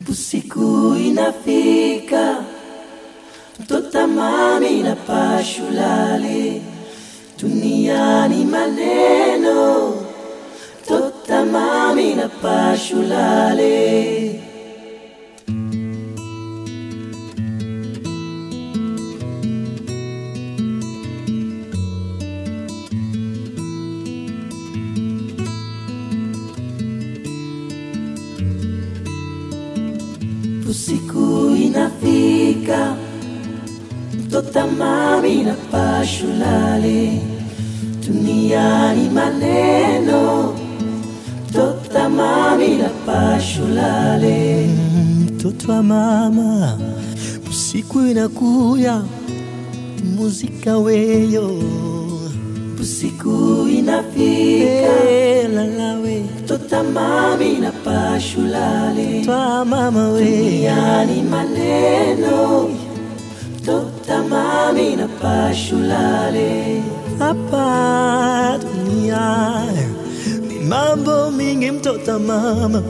Usiku inafika, mtota mami na pashulale, duniani maneno, mtota mami na pashulale. Usiku inafika, mtota mami na pashulale, duniani maneno, mtota mami na pashulale. mtoto wa mama, usiku inakuya, muzika weyo Usiku inafika, Eh, lalawe mtota mami na pashulale, twa mama we duniani maneno, mtota mami na pashulale. hapa dunia ni mambo mingi, mtoto wa mama,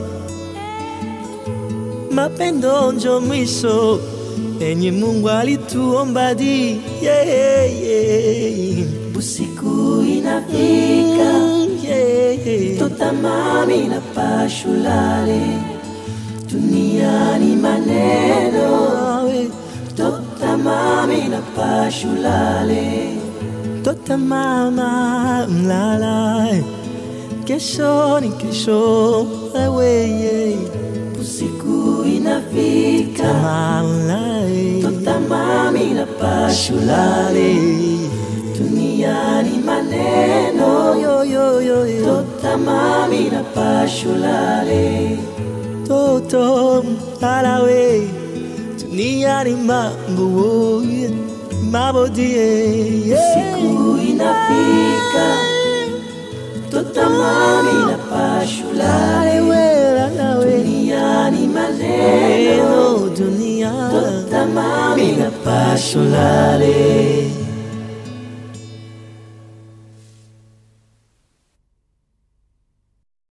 mapendo njo mwisho enye Mungu alituomba di yeah, yeah. Usiku inafika, Mm, yeah, yeah. mtota mami na pashulale, duniani maneno, Awe. mtota mami na pashulale. Tota mama mlala, kesho ni kesho, wewe Usiku inafika, mama mtota mami na pashulale, duniani maneno, yo yo yo yo, mtota mami na pashulale. toto mlala we, dunia ni mambo mambo die, Siku inafika, mtota mami na pashulale, we lala we, duniani maneno, eno dunia, mtota mami na pashulale.